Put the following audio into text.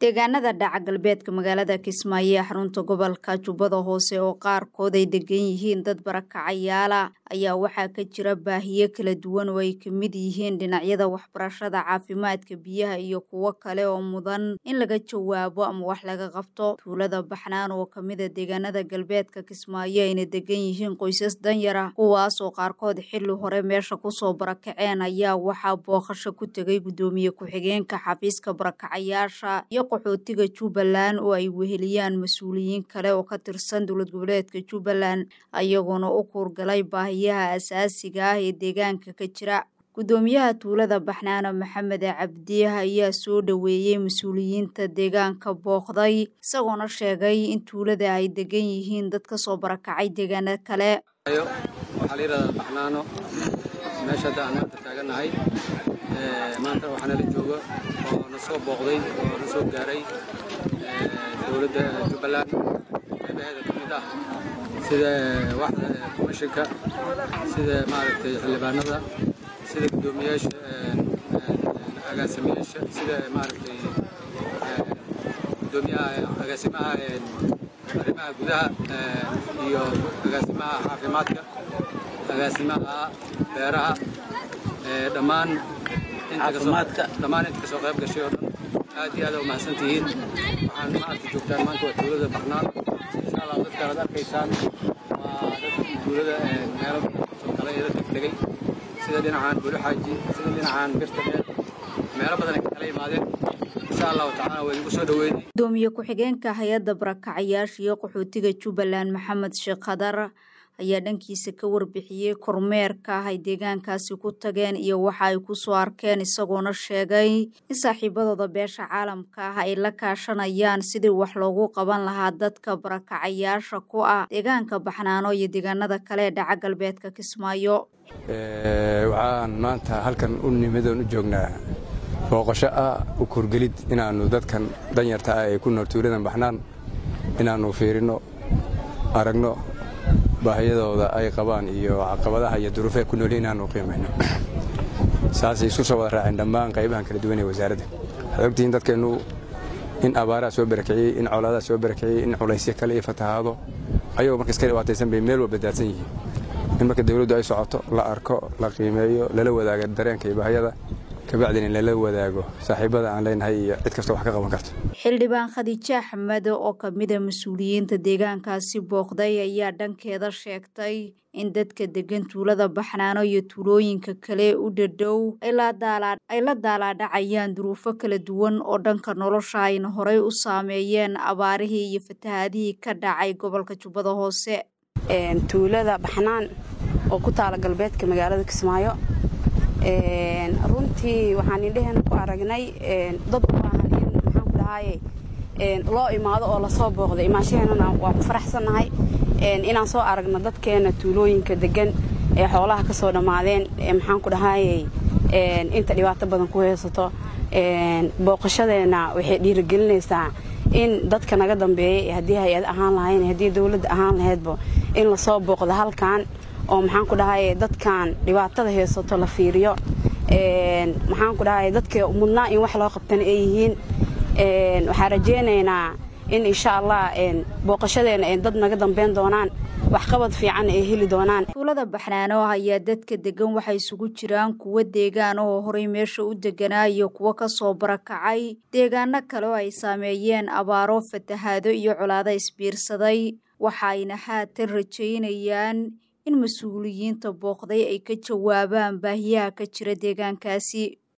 deegaanada dhaca galbeedka magaalada kismaayo ee xarunta gobolka jubbada hoose oo qaarkood ay degan yihiin dad barakacayaala ayaa waxaa ka jira baahiyo kala duwan oo ay ka mid yihiin dhinacyada waxbarashada caafimaadka biyaha iyo kuwo kale oo mudan in laga jawaabo ama wax laga qabto tuulada baxnaan oo kamida deegaanada galbeedka kismaayo ayna degan yihiin qoysas danyara kuwaas oo qaarkood xilli hore meesha kusoo barakaceen ayaa waxaa booqasho ku tegay guddoomiye ku-xigeenka xafiiska barakacayaasha iyo qaxootiga jubbaland oo ay weheliyaan mas-uuliyiin kale oo ka tirsan dowlad goboleedka jubbaland ayagoona u kuurgalay baahiyaha asaasiga ah ee deegaanka ka jira guddoomiyaha tuulada baxnaano maxamed cabdi ayaa soo dhoweeyey mas-uuliyiinta deegaanka booqday isagoona sheegay in tuulada ay degan yihiin dad kasoo barakacay deegaano kale waxaa la yidhahdaa baxnaano meesha hadda aan maanta taaganahay maanta waxaa nala jooga oo na soo booqday oo na soo gaaray dowladda jubbaland qeybaheeda ka mid ah sida waxda komishinka sida maaragtay xildhibaanada sida guddoomiyaasha agaasimayaasha sida maaragtay guddoomiyaha agaasimaha arrimaha gudaha iyo agaasimaha caafimaadka agaasimaha beeraha dhammaan dhammaan inta kasoo qayb gashay oo dhan aad iyo aad umahadsan tihiin waxaan maanta joogtaan maanta waa tuulada barnaan insha allah dadkaan ad arkaysaan waa dadkii tuulada meelo soo kale ee dadka tegey sida dhinacan buluxaaji sida dhinacan birta meel meelo badan ay ka kala yimaadeen insha allahu tacaala waa idigu soo dhaweynay gudoomiye ku-xigeenka hay-adda barakacayaasha iyo qaxootiga jubbaland maxamed sheekh khadar ayaa dhankiisa ka warbixiyey kormeerka ah ay deegaankaasi ku tageen iyo waxa ay ku soo arkeen isagoona sheegay in saaxiibadooda beesha caalamka ah ay la kaashanayaan sidii wax loogu qaban lahaa dadka barakacayaasha ku ah deegaanka baxnaano iyo deegaanada kale ee dhaca galbeedka kismaayo waxaan maanta halkan u nimidoon u joognaa booqasho ah u kurgelid inaannu dadkan danyarta ah ee ku nool tuuladan baxnaan inaannu fiirinno aragno baahiyadooda ay qabaan iyo caqabadaha iyo duruufay ku noolyihin inaannu qiimayno saasay isku soo wada raaceen dhammaan qaybahan kala duwan ee wasaaradda waxaad ogtihiin dadkeennu in abaaraha soo barakiciyey in colaadaha soo barakiciyey in culaysyo kale iyo fatahaado ayagoo marka iska dhibaataysan bay meel walba daadsan yihiin in marka dawladdu ay socoto la arko la qiimeeyo lala wadaago dareenka iyo baahiyada kabacdin in lala wadaago saaxiibada aan leenahay iyo cid kastoo wax ka qaban karto xildhibaan khadiijo axmed oo kamida mas-uuliyiinta deegaankaasi booqday ayaa dhankeeda sheegtay in dadka degan tuulada baxnaano iyo tuulooyinka kale u dhadhow ay la daalaadhacayaan duruufo kala duwan oo dhanka nolosha ayna horey u saameeyeen abaarihii iyo fatahaadihii ka dhacay gobolka jubbada hoose tuulada baxnaan oo ku taala galbeedka magaalada kismaayo runtii waxaan indheheen ku aragnay dad u baahan in maxaan ku dhahaye loo imaado oo lasoo booqday imaanshaheenana waan ku faraxsannahay inaan soo aragno dadkeena tuulooyinka degan ee xoolaha ka soo dhammaadeen maxaan ku dhahaye inta dhibaato badan ku haysato booqashadeenna waxay dhiirigelinaysaa in dadka naga dambeeyey haddii hay-ad ahaan lahayn haddii dowladda ahaan lahaydba in lasoo booqdo halkan oo maxaan ku dhahaye dadkan dhibaatada haysato la fiiriyo maxaan ku dhahaye dadka mudnaa in wax loo qabtana ay yihiin waxaan rajaynaynaa in insha allah booqashadeena ay dad naga dambeyn doonaan waxqabad fiican ay heli doonaan tuulada baxnaano ayaa dadka degan waxay isugu jiraan kuwo deegaan oo horey meesha u deganaa iyo kuwo kasoo barakacay deegaano kale oo ay saameeyeen abaaro fatahaado iyo colaado isbiirsaday waxaayna haatan rajaynayaan in mas-uuliyiinta booqday ay ka jawaabaan baahiyaha ka jira deegaankaasi